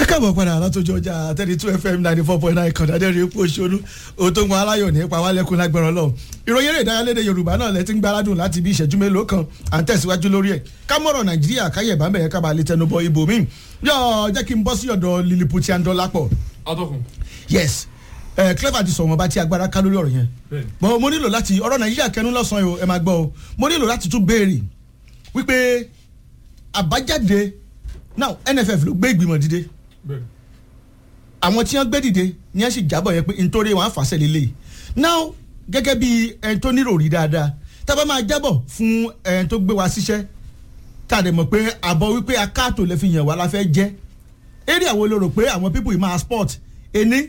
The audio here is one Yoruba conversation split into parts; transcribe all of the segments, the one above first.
káàbọ̀ padà látọjọ́ ọjà thirty two fm ninety four point nine kan dáadé rí epo òṣèlú ohun tó ń gun aláyọ̀ ní ipa wálẹ́kùn lágbára ọlọ́run ìròyìn eré ìdárayá lédè yorùbá náà lẹ́tí ń gbáradùn láti bí ìṣẹ́jú mélòó kan à ń tẹ̀síwájú lórí ẹ̀ kámọ́rọ̀ nàìjíríà káyẹ̀ bá mẹ́yẹ kábàá lè tẹnubọ ibò míì yọ jẹ́ kí n bọ́ sí ọ̀dọ̀ liliputi andolapo. atọ́kùn. yes ẹ clever ti sọ wọn bá ti agbára ká lórí ọ̀rọ̀ yẹn bọ́n mo nílò láti ọ̀rọ̀ nàìjíríà kẹnu lọ́sàn-án o ẹ máa gbọ́ o mo nílò láti tún béèrè wípé àbájáde now nff ló gbé ìgbìmọ̀ dìde àwọn tí wọ́n gbé dìde ni wọ́n sì jábọ̀ yẹn pé nítorí wọn á fàṣẹ lélẹ̀ now gẹ́gẹ́ bí ẹni tó nírò rí dáadáa tá a bá máa jábọ̀ fún ẹni tó gbé wa síṣẹ́ tá a dẹ̀ mọ̀ pé àbọ̀ wípé akáàtò lè fi yàn wá la fẹ́ jẹ́ eré àwọn olóró pé àwọn people yìí máa sport ení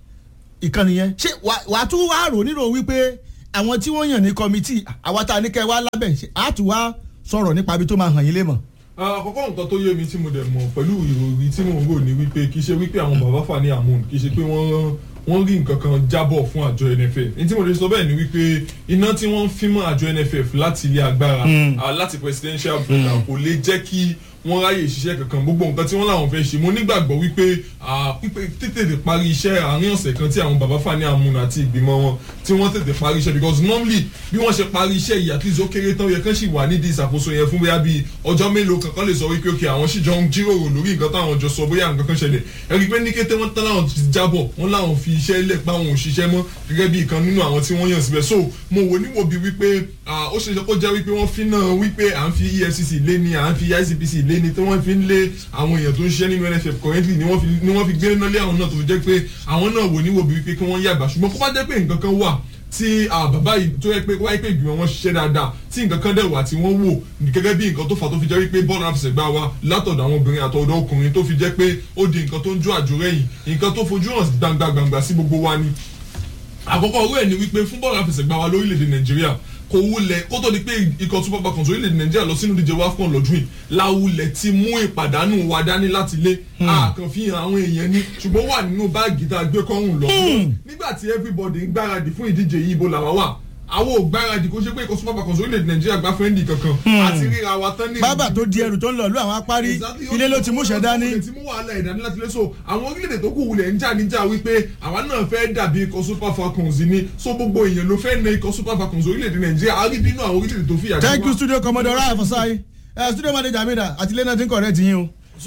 ìkànnì yẹn ṣé wàá tún wá rò nírò wípé àwọn tí wọ́n yàn ní kọ́mítì àwa tá a ní kẹ́ wá lábẹ́ àtúwá sọ̀rọ̀ nípa ibi tó máa hàn yín lé mọ̀ àkọ́kọ́ nǹkan tó yé mi tí mo dẹ̀ mọ̀ pẹ̀lú ìròyìn tí mò ń rò ní wípé kì í ṣe wípé àwọn bàbá Fani Amoon kì í ṣe pé wọ́n wọ́n rí nǹkan kan jábọ̀ fún àjọ NFF ní tí mo lè sọ bẹ́ẹ̀ ni wípé iná tí wọ́n ń fi mọ́ àjọ NFF láti ilé agbára láti presidential program kò lè jẹ́ kí wọ́n ráyè ṣiṣẹ́ kankan gbogbo nǹkan tí wọ́n làwọn fẹ́ ṣe mo nígbàgbọ́ wípé pípé tètè parí iṣẹ́ àárín ọ̀sẹ̀ kan tí àwọn bàbá Fani Amoon àti ìgbìmọ̀ wọn tí wọ́n tètè parí iṣẹ́ because normally bí wọ́n ṣe parí iṣẹ́ yìí àti ìzó kéré tán yẹ kán sì wà nídìí ìṣàkóso yẹn fún bóyá bíi ọjọ́ mélòó kankan lè sọ wípé ok àwọn sì jọ ń jíròrò lórí nǹkan táwọn jọ sọ bóyá nǹkan kan ṣẹlẹ̀ ẹ̀rí pé ní kété wọ́n tán láwọn ti jábọ̀ wọ́n láwọn fi iṣẹ́ lẹ̀ pa àwọn òṣìṣẹ́ mọ́ gẹ́gẹ́ bí ìkan nínú àwọn tí wọ́n yàn síbẹ̀ so mo wò níwò bí wípé ó ṣe ṣe kó jẹ́ wípé wọ́n fi náà wípé à ń fi EFCC lé ní à ń fi ICPC lé ní tí wọ́n fi ń lé àwọn èèyàn tó ń ṣiṣẹ́ nínú NFF currently ni wọ́n fi gbé náà lé àwọn náà tó fi jẹ́ pé àwọn náà wò níwò bí wípé kí wọ́n yàgbà ṣùgbọ́n kó bá jẹ́ pé nǹkan kan wà tí bàbá yìí tó yẹ pé wáyé pé ìgbìmọ̀ wọn ṣiṣẹ́ dáadáa tí nǹkan kan dẹ̀ wà tí wọ́n wò gẹ́gẹ́ bí nǹkan tó fà tó fi jẹ́ wípé bọ́ọ̀lù àfẹsẹ̀gbá wa látọ̀dọ̀ àwọn obìnrin àtọ̀dọ̀ ọkùnrin tó fi jẹ́ pé ó di nǹkan tó ń jó àjò rẹ̀yìn nǹkan tó fojú hàn gbangba gbangba sí gbogbo wa ni àkọ́kọ́ owó ẹ̀ ni wípé fún bọ́ọ̀lù àfẹsẹ̀gbá wa lórílẹ̀‐èdè nàìjíríà kò wulẹ̀ kó tó di pé ikọ̀ super falcons orílẹ̀-èdè nàìjíríà lọ sínú díje wafcon lọ́dún yìí láwulẹ̀ ti mú ìpàdánù wa dání láti lé àkànfihàn àwọn èèyàn ní ṣùgbọ́n wà nínú báàgì tá a gbé kọ́rùn lọ. nígbà tí everybody ń gbáradì fún ìdíje yìí ibo làwa wà àwọn ò gbáradì kó ṣe pé ikọ̀ super falcons orílẹ̀-èdè nàìjíríà gbá fẹ́ndì kankan àti ríra wa tán ní. bábà tó di ẹrù tó ń lọ lú àwọn apárí ilé ló ti mú ṣẹ dání. ti mú wàhálà ìdání láti lé so àwọn orílẹ̀-èdè tó kù wulẹ̀ ń jà níjà wípé àwa náà fẹ́ dàbí ikọ̀ super falcons ni so gbogbo èèyàn ló fẹ́ na ikọ̀ super falcons orílẹ̀-èdè nàìjíríà a rí bínú àwọn orílẹ̀-èdè tó fìyà thank you studio commodore raya fasai studio manager mi da àti lẹ́nà tí ń kọ̀rẹ́ ti yín o. so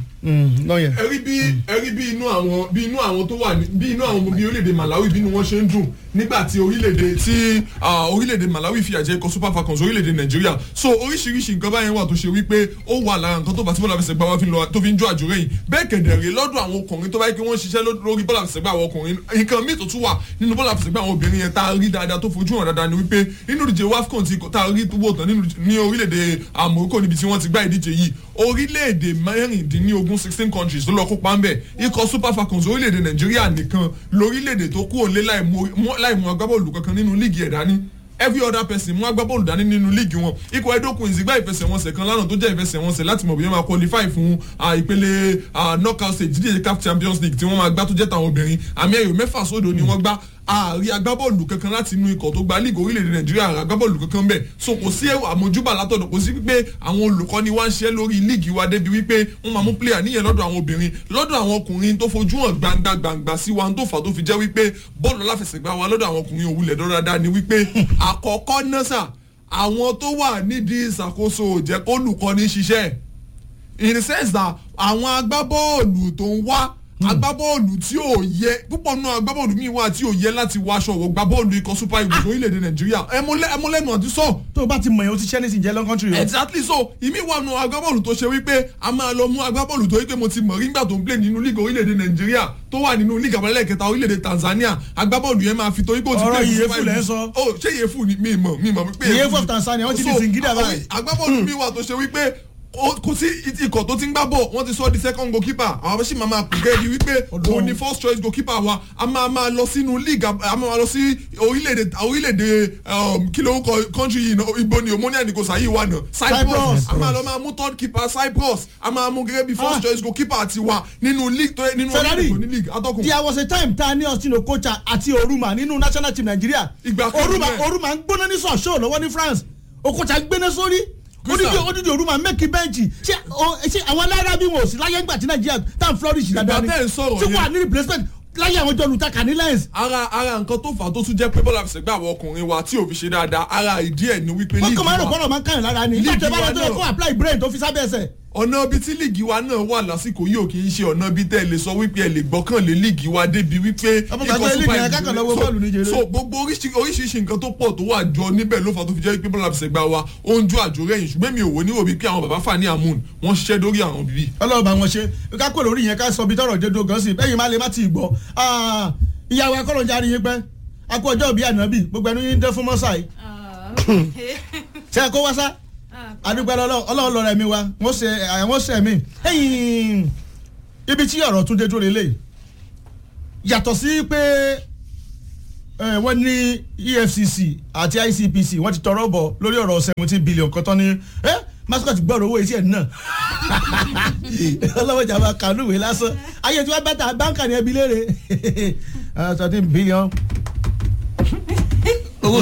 ẹrí bí ẹrí bí inú àwọn bí inú àwọn tó wà bí inú àwọn bí orílẹ̀-èdè Malawi bí inú wọn ṣe ń dùn nígbà tí orílẹ̀-èdè tí orílẹ̀-èdè Malawi fìyà jẹ ikọ̀ Super Falcons orílẹ̀-èdè Nàìjíríà so oríṣiríṣi nǹkan báyẹn wà tó ṣe wípé ó wà lára nǹkan tó bá tí bọ́lá fẹsẹ̀ gbá wa tó fi ń jó àjò rẹ̀ yìí bẹ́ẹ̀ kẹ̀dẹ̀rẹ̀ lọ́dọ̀ àwọn ọkùnrin tó bá yẹ kí wọ́n ṣiṣẹ́ lórí bọ́lá fẹsẹ̀ gbá àwọn ọkùnrin nǹkan míì tó tún wà nínú bọ́lá fẹsẹ̀ gbá àwọn obìnrin yẹn tá a rí dáadáa tó fojú hàn dáadáa ni wípé nínú ìdíje WAFCON tí tá a rí wò tán ní orílẹ̀-èdè Morocco níbi tí wọ́n ti gbá ìdíje yìí orílẹ̀-èdè mẹ́rìndínlógún sixteen countries ló lọ kópa ń bẹ̀ ikọ̀ Super Falcons orílẹ̀-èdè Nàìjíríà nìkan lórílẹ̀-èdè tó kúrò lé láì mú agbábọ́ọ̀lù kankan nínú líìgì ẹ̀ dání every other person mú agbábọ́ọ̀lù dání nínú líìgì wọn ikọ̀ Edo Queens gbá ìfẹsẹ̀wọnsẹ̀ kan lánàá tó jẹ́ ìfẹsẹ̀wọnsẹ̀ láti mọ̀ bí wọ́n máa qualify fún ìpele knockout stage dídíje CAF Champions League tí wọ́n máa gbá tó jẹ́ tàwọn obìnrin àmì ẹ̀yọ̀ mẹ́fà sódò ni wọ́n gbá ààrí agbábọ́ọ̀lù kankan láti inú ikọ̀ tó gba líìgì orílẹ̀-èdè nàìjíríà ààrí agbábọ́ọ̀lù kankan bẹ́ẹ̀ so kò sí àmójúbà látọ̀dọ̀ kò sí pé àwọn olùkọ́ni wá ń ṣe lórí líìgì wa débi wípé wọ́n máa mú pléyà níyẹn lọ́dọ̀ àwọn obìnrin lọ́dọ̀ àwọn ọkùnrin tó fojú hàn gbangba gbangba sí wa tó fà tó fi jẹ́ wípé bọ́ọ̀lù aláfẹsẹ̀gbá wa lọ́dọ̀ àwọn ọkùnrin òwúlẹ̀ dáadáa ni wípé àkọ́kọ́ náà sà àwọn tó wà nídìí ìṣàkóso jẹ́ kólùkọ́ni ṣiṣẹ́ in the sense that àwọn agbábọ́ọ̀lù tó ń wá agbábọ́ọ̀lù tí ò yẹ púpọ̀ nínú agbábọ́ọ̀lù míì wà tí ò yẹ láti wọ aṣọ òwò gbábọ́ọ̀lù ikọ̀ super eagles orílẹ̀-èdè nàìjíríà ẹmúlẹ́nu àti sọ. tó o bá ti mọ̀ yẹn o ti ṣẹ́ nísìnyí jẹ́ lọ́kọ́ntì rẹ. exactly so ìmí wà nù agbábọ́ọ̀lù tó ṣe wípé a máa lọ mú agbábọ́ọ̀lù tó wípé mo ti mọ̀ rí nígbà tó ń play nínú league orílẹ̀-èdè nàìjíríà tó wà nínú league àbálẹ̀ kẹta orílẹ̀-èdè tanzania agbábọ́ọ̀lù yẹn máa fi tó wípé o ti ọ̀rọ̀ ìyẹ́fù lẹ́ sọ. oh ṣé ìyẹ́fù ni mi mọ̀ mi mọ̀ pé ìyẹ́fù of tanzania wọ́n ti di singida báyìí. agbábọ́ọ̀lù mi wà tó ṣe wípé kò sí ikọ̀ tó ti ń gbá bọ̀ wọ́n ti sọ di second goalkeeper àwọn abẹ́sí máa máa pèké di wípé òun ni first choice goalkeeper wa a máa máa lọ sínú league a máa lọ sí orílẹ̀-èdè orílẹ̀-èdè kí ló ń kọ country yìí ibo ni omonia ni kò sáyé wa náà Cyprus a máa lọ máa mú third keeper Cyprus a máa mú gẹ́gẹ́ bí first choice goalkeeper ti wa nínú league tó nínú orílẹ̀-èdè tó ní league atọ́kùn. there was a time ta ní Austin Okocha àti Oruma nínú national team Nigeria Ìgbà kan Oruma bẹ́ẹ̀. Oruma ń gbóná ní sọ̀ṣọ́ lọ́wọ́ ní France Okocha ń gbéná sórí odidi odidi òru máa mẹ́kì bẹ́ǹchì ṣé o- ṣé àwọn alára bí wọn ò sí láyé ńgbà tí nàìjíríà tá à ń flourish dáadáa ni Ìgbà tẹ́ ẹ̀ ń sọ̀rọ̀ tí yẹn. wà ní replacement láyé àwọn jọ lùtàkà ní lens ara ara nǹkan tó fà á tó tún jẹ́ pé bọ́lá fi ṣègbà àwọn ọkùnrin wa tí ò fi ṣe dáadáa ara ìdí ẹ̀ ni wípé wọ́n kàn máa ń rò wa- kọ́rọ̀ máa ń kàyàn lára ni nígbà tí ẹ bá Líìgì wa lọ́tọ́ yẹ náà. kó apply brain tó fi sábẹ́ ẹsẹ̀ ọ̀nà ibi tí líìgì wa náà wà lásìkò yìí ò kì í ṣe ọ̀nà ibi tẹ́ ẹ lè sọ wípé ẹ lè gbọ́kànlé líìgì wa débi wípé. Ọmọ gbàgbé líìgì yẹn kákan lọ wo So- bọ́ọ̀lù ní jèrè. so gbogbo oríṣi- oríṣiríṣi nǹkan tó pọ̀ tó wà jọ níbẹ̀ ló fà tó fi jẹ́ wípé bọ́lá fìṣẹ̀gbà wa ó ń jó àjò rẹ̀yìn ṣùgbọ́n mi ò wò níwò wípé àwọn bàbá Fani Amoon wọ́n ṣiṣẹ́ dórí àwọn bíbí. ọlọ́run bá wọn ṣe ká kó lórí yẹn ká sọ bí tọrọ dédó gan sí bẹ́yìn má lè má ti gbọ́ Ah, ìyàwó akọ́lọ́ jáde yín pẹ́ akó ọjọ́ bíi ànábì gbogbo ẹnu yín dẹ́ fún mọ́sáì ṣe é kó wá sá adúgbò ọlọ́run lọ́rọ̀ ẹ̀mí wa wọ́n ṣe àwọn ṣe ẹ̀mí ẹ̀yìn ibi tí ọ̀rọ̀ tún dé dúró lélẹ̀ yàtọ̀ sí pé eh, wọ́n ní EFCC àti ICPC wọ́n ti tọrọ bọ̀ lórí ọ̀rọ̀ seventeen billion kan tán ní ẹ́ mascot gbọ́dọ̀ owó etí ẹ̀ náà ọlọ́wọ́ ìjàmbá kanúwé lásán ayé tí wọ́n bẹ́ta báńkà ní ẹbí léèrè seventeen billion owó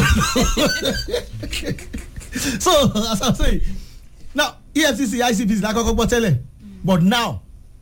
so as i'm saying now efcc icpc la kọ́kọ́ gbọ́ tẹ́lẹ̀ but now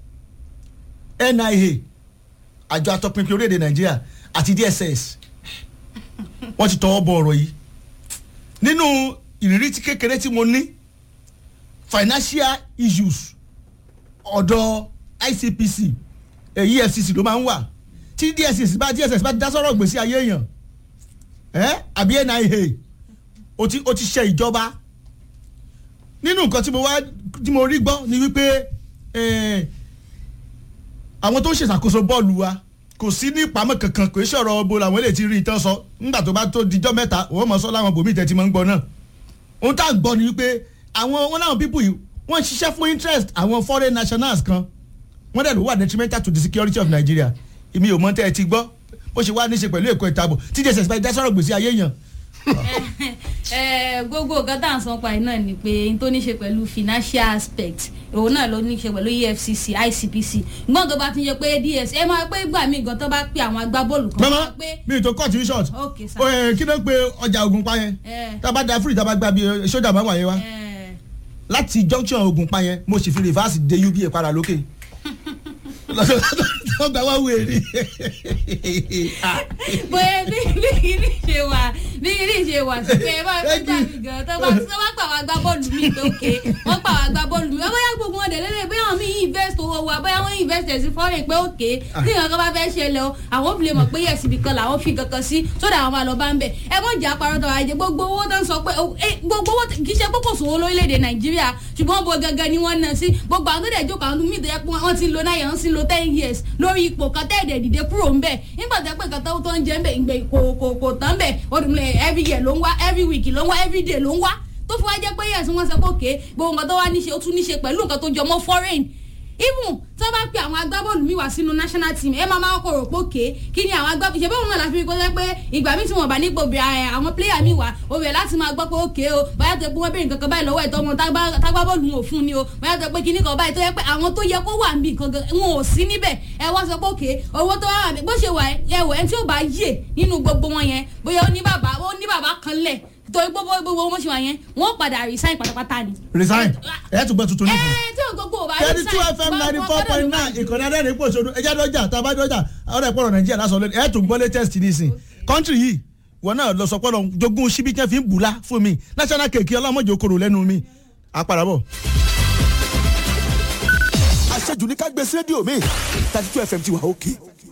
nia àjọ atọpinpin orílẹ̀-èdè nàìjíríà àti dss wọ́n ti tọwọ́ bọ ọ̀rọ̀ yìí nínú ìrírí tí kékeré tí mo ní financial issues ọ̀dọ̀ icpc èyí efcc ló máa ń wà tí dss bá dss bá dá sọ́rọ̀ gbèsè ayé èèyàn ẹ́ àbí nia o ti o ti ṣe ìjọba nínú nǹkan tí mo wá tí mo rí gbọ́ ni wípé eh, àwọn tó ń ṣèṣàkóso bọ́ọ̀lù wa kò sí ní ìpamọ́ kankan kò sí ọ̀rọ̀ bo làwọn eléyìí ti rí ìtàn sọ nígbà tó bá tó dijọ́ mẹ́ta òun mọ̀ sọ láwọn bòmí ìtẹ́ ti máa ń gbọ́ náà ohun tá à ń gbọ́ ni wípé àwọn wọn láwọn pípù yìí wọ́n ń ṣiṣẹ́ fún interest àwọn foreign nationals kan wọ́n dẹ̀ ló wà detrimental to the security of Nigeria èmi ò mọ̀ tẹ́ ẹ ti gbọ́ bó ṣe wá ní ṣe pẹ̀lú èkó ìtàbọ̀ tí jẹ́sẹ̀ bá dá sọ̀rọ̀ gbèsè ayé yàn ẹ gbogbo nǹkan tá à ń sọ pa iná ni pé n tó ní ṣe pẹ̀lú financial aspect òun náà ló ní ṣe pẹ̀lú EFCC ICPC gbọ́n tó bá ti yẹ pé DS ẹ máa pé gbà mí gan tó bá pé àwọn agbábọ́ọ̀lù kan mama máa pé mi ò tó cut you short Ok, sir. o ẹ kí ló ń pe ọjà Ògùnpa yẹn ẹ tá a bá da free tá a bá gba bí ẹ, sójà máa wà yẹn wá ẹ láti junction Ògùnpa yẹn mo sì fi reverse de uba padà lókè lọ́dọ̀ gba wá wèrè bóyá bí bí kìíní ṣe wà bí kìíní ṣe wà sí pé ẹ máa pé gbà mí gan tó bá tó bá pa àwọn agbábọ́ọ̀lù mi lókè wọ́n pa àwọn agbábọ́ọ̀lù mi bóyá gbogbo wọn dẹ̀lẹ́lẹ̀ bóyá àwọn míì invest owó wa bóyá wọ́n invest ẹ̀ sí foreign pé òkè tí nǹkan kan bá fẹ́ ṣẹlẹ̀ o àwọn fi lè mọ̀ pé yẹ̀ síbi kan làwọn fi kankan sí sódà àwọn máa lọ bá ń bẹ̀ ẹ mọ̀ jà parọ́ tọ́ra jẹ gbogbo owó tó ń sọ pé o- eh, gbogbo owó kì í ṣe pé kò sówó lórílẹ̀‐èdè nàìjíríà ṣùgbọ́n bo gangan ni wọ́n ná sí gbogbo àwọn tó dẹ̀ jókòó àwọn míì tó yẹ pé wọ́n ti lo nine years wọ́n ti lo ten years lórí ipò kan tẹ́ẹ̀dẹ̀ dìde kúrò ń bẹ̀ nígbà tó yẹ pé nǹkan tó tó ń jẹ́ ń bẹ̀ ìgbẹ́ kò kò kò tán bẹ̀ ọdún every year ló ń wá every week ló ń wá every day ló ń wá tó fi wá jẹ́ pé yẹ̀sùn wọn sọ pé òkè gbogbo nǹkan tó wá níṣe ó tún níṣe pẹ̀lú nǹkan tó jọ mọ́ foreign even tó bá pe àwọn agbábọ́ọ̀lù mi wá sínú national team ẹ máa máa kọ̀ rò pé òkè kí ni àwọn agbábọ́ọ̀lù ṣe báwọn náà la fi kó jẹ́ pé ìgbà mi tí wọ́n bá nípò bí i àwọn player mi wá o bẹ̀ láti máa gbọ́ pé òkè o báyà tó pé wọ́n béèrè nǹkan kan báyìí lọ́wọ́ ẹ̀ tó wọn tágbábọ́ọ̀lù wọn ò fún ni o báyà tó pé kíní kan báyìí tó yẹ pé àwọn tó yẹ kó wà níbi nǹkan gan wọn ò sí níbẹ̀ ẹ wá sọ pé òkè owó tó wà wà bó ṣe wà ẹ wò ẹni tí ò bá yè nínú gbogbo wọn yẹn bóyá ó ní bàbá ó ní bàbá kan lẹ̀ torí gbogbo gbogbo wọn ṣe wà yẹn wọn padà resign pátápátá ni. resign ẹ tún gbẹ tuntun nìkan ẹ tí o gbogbo ò bá thirty two fm ninety four point nine ìkànnì adẹ́rìn pò sódò ẹjẹ́ dọ́jà tàbá dọ́jà ọ̀rẹ́ ìpọ̀rọ̀ nàìjíríà lásán lónìí ẹ̀ tún gbọ́ latest nísìn country yìí wọn náà lọ sọ pọ́nlọ jogún síbi tí wọ́n fi ń bùlá fún mi national cake ọlọ́mọdé okòrò lẹ́nu mi àpàràbọ̀. àṣejù ní ká gbé sí rédíò mi thirty two fm ti wà òkè.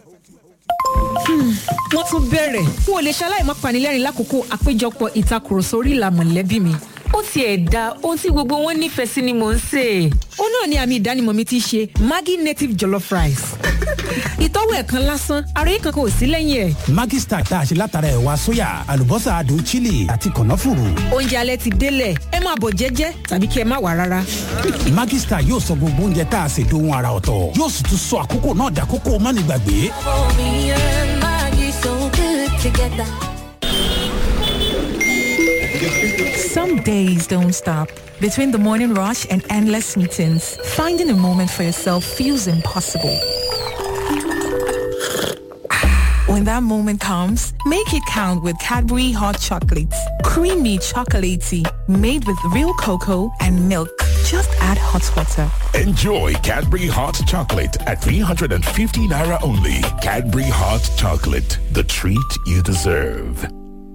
wọ́n tún bẹ̀rẹ̀ n ò lè ṣaláì má panilẹ́rìn lákòókò àpéjọpọ̀ ìtakùrọ̀sọ orí ìlà mọ̀lẹ́bí mi. ó tiẹ̀ da ohun tí gbogbo wọn nífẹ̀ẹ́ sí ni mò ń sè é. ó náà ni àmì ìdánimọ̀ mi ti ṣe maggi native jollof rice. ìtọ́wò ẹ̀ kan lásán ara yìí kankan ò sí lẹ́yìn ẹ̀. Maggi Star tá a ṣe látara ẹ̀wà sóyà àlùbọ́sà adùn chili àti kànáfùrù. oúnjẹ alẹ́ ti délẹ̀ ẹ máa bọ̀ jẹ́jẹ́ tàbí kí ẹ má wà rárá. Maggi Star yóò sọ gbogbo oúnjẹ tá a ṣe dohun ara ọ̀tọ̀ yóò sì tún sọ àkókò náà dàkókò mánigbàgbé. Me and Maggie so good together. Some days don't stop. Between the morning rush and endless meetings, finding a moment for yourself feels impossible. When that moment comes, make it count with Cadbury Hot Chocolates. Creamy chocolatey, made with real cocoa and milk. Just add hot water. Enjoy Cadbury Hot Chocolate at 350 Naira only. Cadbury Hot Chocolate, the treat you deserve.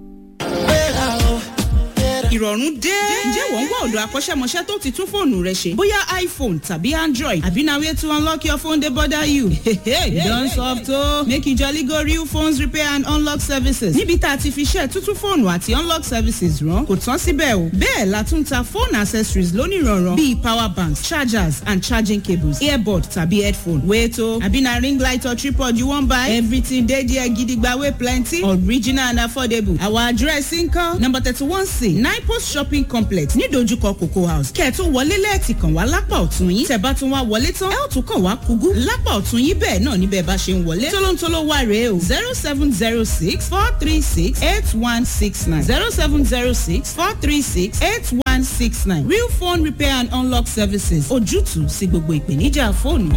ìrọ̀rùn dé. ǹjẹ́ wọ́n ń wá ọ̀dọ̀ akọ́ṣẹ́mọṣẹ́ tó ti tún fóònù rẹ ṣe? bóyá iphone tàbí android àbí na way to unlock your phone dey bother you. you don soft o. make you jolly go real phones repair and unlock services. níbi tá a ti fi ṣe tuntun fóònù àti unlock services rán kò tán síbẹ̀ o. bẹ́ẹ̀ la tún ta phone accessories lónìrànràn bíi power banks chargers and charging cables earbud tàbí headphone. wait o àbí na ring light or tripod you wan buy? everything dey there gidigba wey plenty original and affordable. our address nkan number thirty one c nine post shopping complex nídojúkọ cocoa house kẹ́ẹ̀tún wọlé lẹ́ẹ̀tì kàn wá lápá ọ̀tún yín tẹ̀ bá tún wá wọlé tán ẹ̀ ò tún kàn wá kúgú lápá ọ̀tún yín bẹ́ẹ̀ náà níbẹ̀ bá ṣe ń wọlé tólóńtóló wà rèé o zero seven zero six four three six eight one six nine zero seven zero six four three six eight one six nine real phone repair and unlock services ojútùú sí gbogbo ìpèníjà fóònù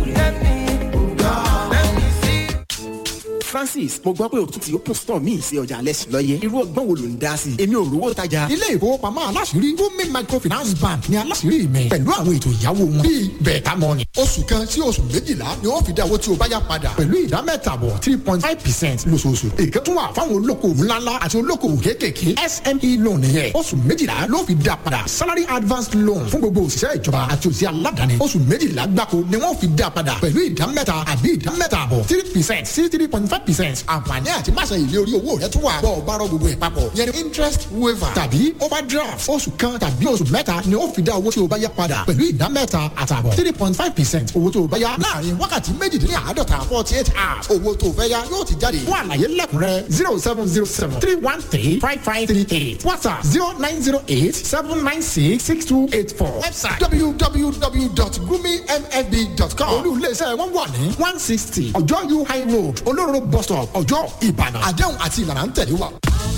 francis mo gbọ́ pé o tún ti open store míì sí ọjà alẹ́sìn lọ́yẹ́ irú ọgbọ́n wo ló ń dá sí i èmi ò rówó tajà. ilé ìfowópamọ́ aláṣìírí women microfinance bank ni aláṣìírí mi pẹ̀lú àwọn ètò ìyàwó wọn bíi bẹ̀ẹ̀ta mọ́ni. oṣù kan sí oṣù méjìlá ni ó fi dá owó tí o bá yá padà pẹ̀lú ìdá mẹ́tàbọ̀ three point five percent lóṣooṣù. èké tún wà fáwọn olókoòwò ńláńlá àti olókoòwò kéékèèké sme loan yẹn oṣù méjìlá ló fi dá padà salary advance loan fún gbogbo òṣìṣẹ́ ìjọba àti òṣìṣẹ́ aládàáni oṣù méjìlá gbáko ni wọ́n fi dá padà pẹ̀lú ìdá mẹ́ta àbí ìdá mẹ́tàbọ̀ three percent sí three point five percent àǹfààní àti máṣe ìlé orí owó rẹ tún wà bọ́ ọ bá rọ gbogbo ẹ̀ papọ̀ yẹn ni interest waiver tàbí overdraft oṣù kan tàbí oṣù mẹ́ta ni ó fi dá owó tí o bá yá padà pẹ̀lú ìdá mẹ́ta àtàbọ̀ three point five percent owó tó o bá yá láàrin wákàtí méjìdínláàádọ́ta forty eight hours owó tó o fẹ́ yá yóò ti jáde fún àlàyé lẹ́kùnrẹ́ zero seven zero seven three one three five five three eight whatsapp zero nine zero eight seven nine six six two eight four website www.gumimfb.com olú iléeṣẹ́ wọn wà ní one sixty ọjọ́ u high road olóró bus stop ọjọ́ ìbàdàn àdéhùn àti ìlànà ń tẹ̀lé wa.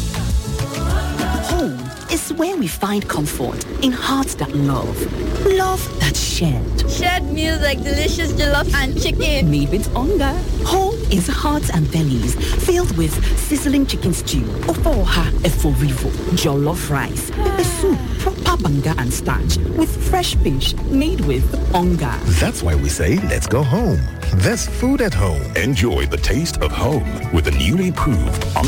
Home is where we find comfort in hearts that love, love that shared. Shared meals like delicious jollof and chicken. Made with hunger. Home is hearts and bellies filled with sizzling chicken stew, ofoha eforivo, jollof rice, pepper soup, proper banga and starch with fresh fish made with hunger. That's why we say let's go home. There's food at home. Enjoy the taste of home with the newly proved